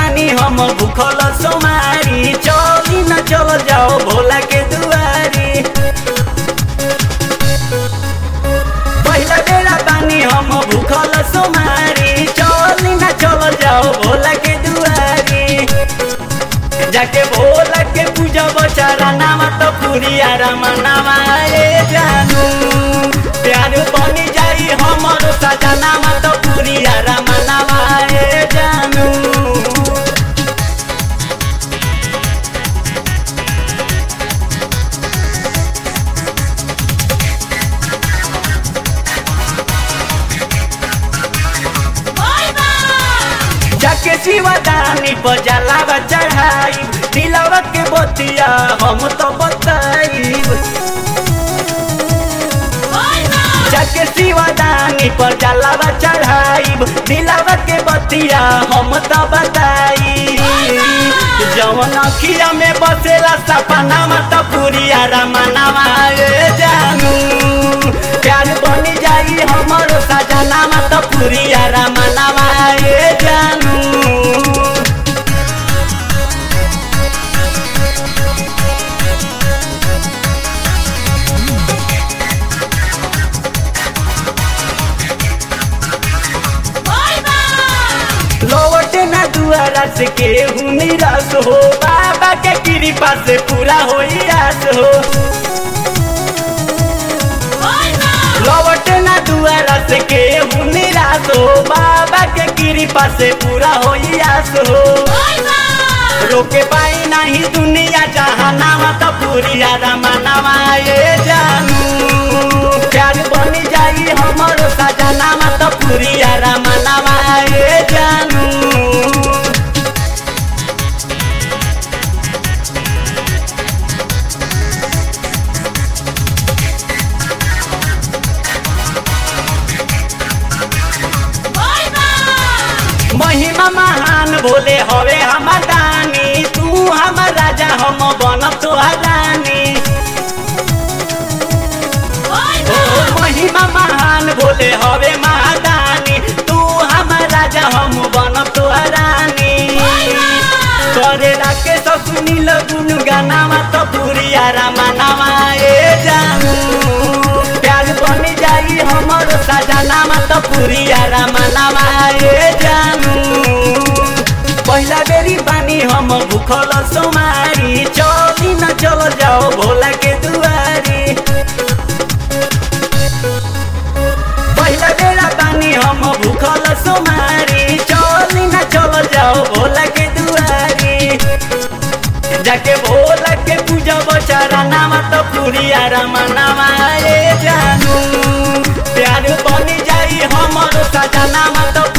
बानी हम भूखल सोमारी चली न चल जाओ भोला के दुआरी पहिला बेला बानी हम भूखल सोमारी चली न चल जाओ भोला के दुआरी जाके भोला के पूजा बचारा नाम तो पुरिया रमनावा ए जानू प्यार बनी जाई हमर सजना तो पुरिया रमनावा ए जानू जाके शिवदानी पर जलावा चढ़ाई दिलावा के बतिया हम तो बताई जाके शिवदानी पर जलावा चढ़ाई दिलावा के बतिया हम तो बताई जवन अखिया में बसेला सपना मत पुरिया रमनावा ए जानू प्यार बनी जाई हमर सजना मत पुरिया रमनावा ए जानू लौटे ना दुआरा से केहू निराश हो बाबा के कृपा से पूरा हो आस हो लौटे ना दुआरा से केहू निराश हो बाबा के कृपा से पूरा हो आस हो रोके पाई नहीं दुनिया जहानावा तो पूरी रमनावा ये जानू प्यार बनी जाई हमर सजनावा तो पूरी रमनावा ये जानू महिमा महान भोले हवे हमर दानी तू हमर राजा हम बनब तोहर रानी ओ महिमा महान भोले हवे महादानी तू हमर राजा हम बनब तोहर रानी करे राके तो सुनील गुन गानावा तो पुरिया रामानावा ए जानू प्यार बनी जाई हमर सजनावा तो पुरिया रामानावा ए जानू पहिला बेरी बानी हम भूखल सोमारी चली न चल जाओ भोला के दुआरी पहिला बेला बानी हम भूखल सोमारी चली न चल जाओ भोला के दुआरी जाके भोला के पूजा बचारा नाम तो पुरिया रमनावा ए जानू प्यार बनी जाई हमर सजना तो